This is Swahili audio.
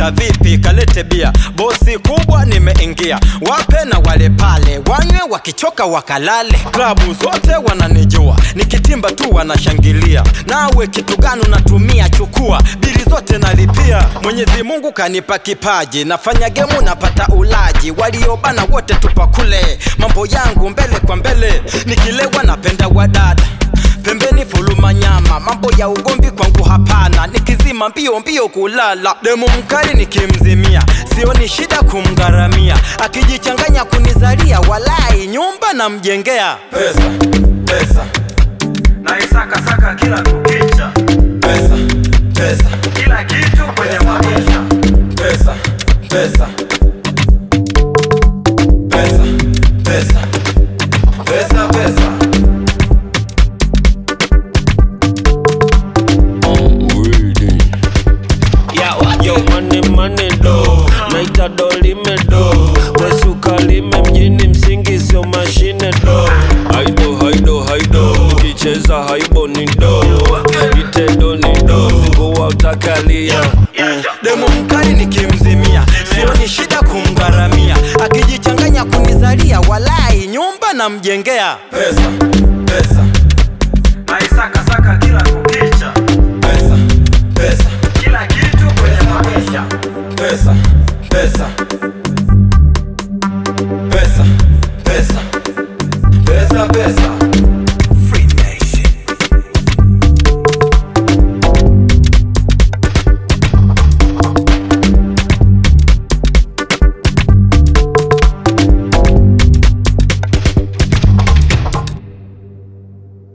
Oya vipi, kalete bia, bosi kubwa nimeingia, wape na wale pale wanywe, wakichoka wakalale. Klabu zote wananijua, nikitimba tu wanashangilia. Nawe kitu gani unatumia? Chukua bili zote nalipia. Mwenyezi Mungu kanipa kipaji, nafanya gemu napata ulaji, waliobana wote tupakule, mambo yangu mbele kwa mbele, nikilewa napenda wadada pembeni fuluma nyama, mambo ya ugomvi kwangu hapana, nikizima mbio mbio kulala. Demu mkali nikimzimia, sioni shida kumgharamia, akijichanganya kunizalia, walai nyumba namjengea. Pesa, pesa, naisakasaka kila kukicha, pesa, pesa, kila kitu kwenye maisha, pesa, pesa, pesa, pesa, pesa, pesa. Yo money money do naita do lime do wesuka lime mjini msingi sio mashine do haido haido haido ukicheza haibo ni do itedo ni do zingua utakalia mm. demu mkali nikimzimia, sioni shida kumgharamia, akijichanganya kunizalia, walai nyumba namjengea. Pesa, pesa, naisakasaka kila kukicha, pesa, pesa, kila kitu kwenye maisha, pesa, pesa, pesa, pesa, pesa, pesa.